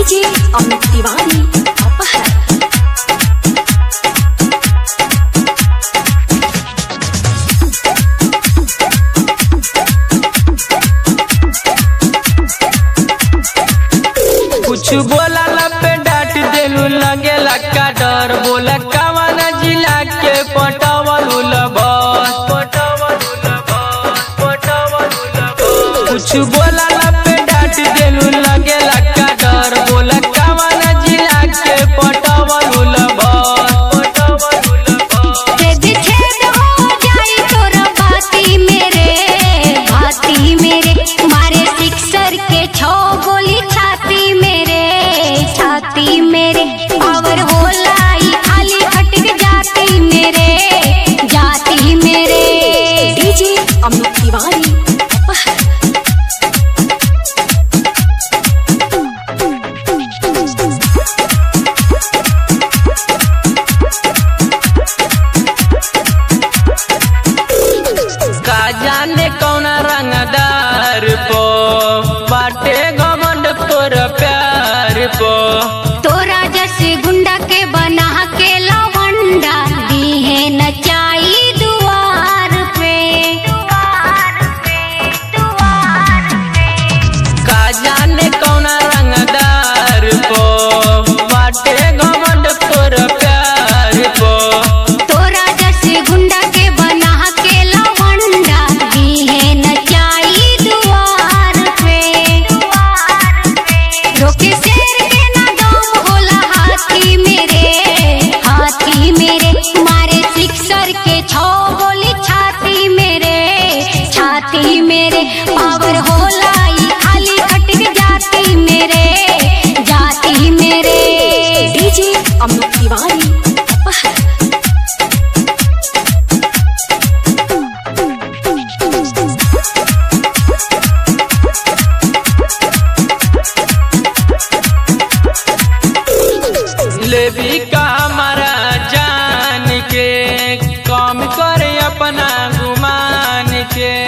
DJ Amit Tiwari अपहर कुछ बोला पे डांट देलू लगेला का डर बोला कवन जिला के पटवलू लबस पटवलू लबस पटवलू लबस कुछ बोला पे डांट देलू लगेला का डर बोला कवन जिला के पटवलू लबस पटवलू लबस छेद छेद हो जाई तोरा बाती मेरे बाती मेरे मारे सिक्सर के छो गोली छाती मेरे छाती मेरे पावर होला ई खाली हटक जाती मेरे जाती मेरे डीजे अमित तिवारी अपहर का जाने कौन रंगदार पो बाटे घमंड तोर प्यार पो तोरा जैसे गुंडा के बना के लवंडा दी है नचाई दुआर पे दुआर पे दुआर का जाने कौन रंगदार पो बाटे घमंड तोर प्यार पो तोरा जैसे गुंडा के बना के लवंडा दी है नचाई दुआर पे दुआर पे रोके शेर के ना दम होला हाथी मेरे हाथी मेरे मारे सिक्सर के छो गोली छाती मेरे छाती मेरे पावर होला ई खाली खटक जाती मेरे जाती मेरे डीजे अमित तिवारी अपहर लेबी का हमारा जान के काम करे अपना गुमान के